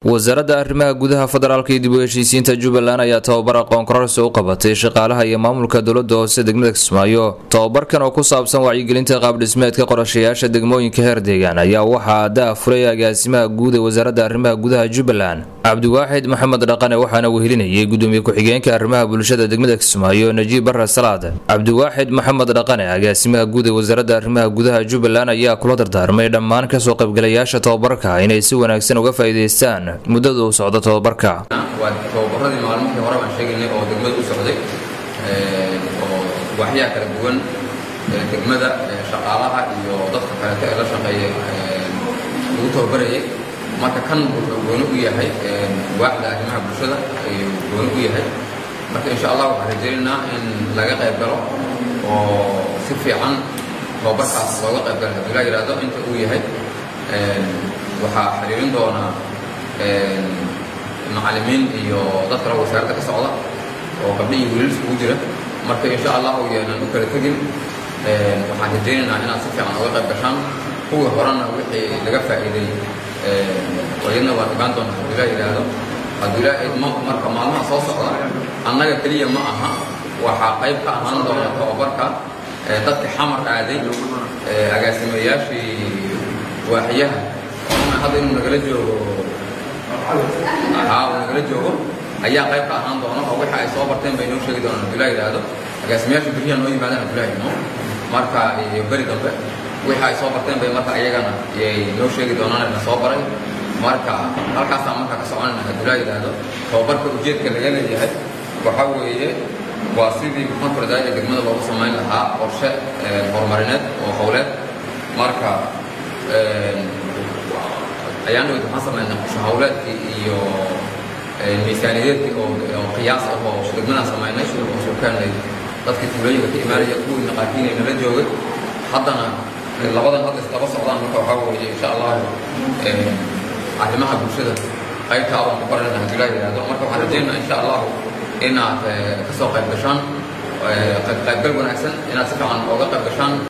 wasaaradda arrimaha gudaha federaalka iyo dib u heshiisiinta jubbaland ayaa tababar aqoon kororsi u qabatay shaqaalaha iyo maamulka dowlada hoose degmada kismaayo tababarkan oo ku saabsan wacyigelinta qaabdhismeedka qorashayaasha degmooyinka heer deegaan ayaa waxaa daa furay agaasimaha guud ee wasaaradda arrimaha gudaha jubbaland cabdiwaaxid maxamed dhaqane waxaana wehelinayay gudoomiye ku-xigeenka arrimaha bulshada degmada kismaayo najiib barre salaad cabdiwaaxid maxamed dhaqane agaasimaha guud ee wasaaradda arrimaha gudaha jubbaland ayaa kula dardaarmay dhammaan kasoo qaybgalayaasha tababarka inay si wanaagsan uga faa'iidaystaan muddada uu socdo tababarka waa tababaradii maalmihii hore baan sheegaynay oo degmada u socday oo waaxyaha kala duwan degmada shaqaalaha iyo dadka kaleeto ee la shaqeeya lagu tababarayay marka kan wuxuu gooni u yahay waaxda arrimaha bulshada ayuu gooni u yahay marka insha allah waxaan rajaynaynaa in laga qayb galo oo si fiican tababarkaas looga qayb galo haddii la yidhaahdo inta uu yahay waxaa xiriirin doonaa macallimiin iyo dad kale wasaaradda ka socda oo gabdho iyo wiilal iskugu jira marka insha allahu yeenan u kala tegin waxaan rajaynaynaa inaad si fiican uga qayb gashaan kuwii horena wixii laga faa'iiday wayadna waan ogaan doonaa haddii la yidhaahdo haddii la idmo marka maalmaha soo socda annaga keliya ma aha waxaa qayb ka ahaan doona tababarka dadkii xamar aaday agaasimayaashii waaxiyaha oona hadda inuu nagala joogo haa uu nagala joogo ayaa qayb ka ahaan doona oo waxa ay soo barteen bay noo sheegi doonaan haddii la yidhaahdo agaasimayaasha beriya noo yimaadaan haddii la idmo marka iyo beri dambe wixii ay soo barteen bay marka iyagana yay noo sheegi doonaan na soo baray marka halkaasaa marka ka soconayna haddii la yidhaahdo tababarka ujeedka laga leeyahay waxa weeye waa sidii muxaanfurdaay ee degmada loogu samayn lahaa qorshe horumarineed oo howleed marka ayaan dhawed waxaan samaynay qorshe howleedkii iyo miisaaniyadeedkii oo qiyaas ah oo degmadaan samaynay oo surkaanay dadkii tuulooyinka ka imaanaya kuwii naqaakiinay nala joogay haddana labadan hadda islaba socdaan marka waxaa weeye insha allahu arrimaha bulshada qaybta abaan ku baranayna haddii la yidhaahdo marka waxaan rajaynaa insha allahu inaad ka soo qayb gashaan qaybgal wanaagsan inaad si fiican ooga qayb gashaan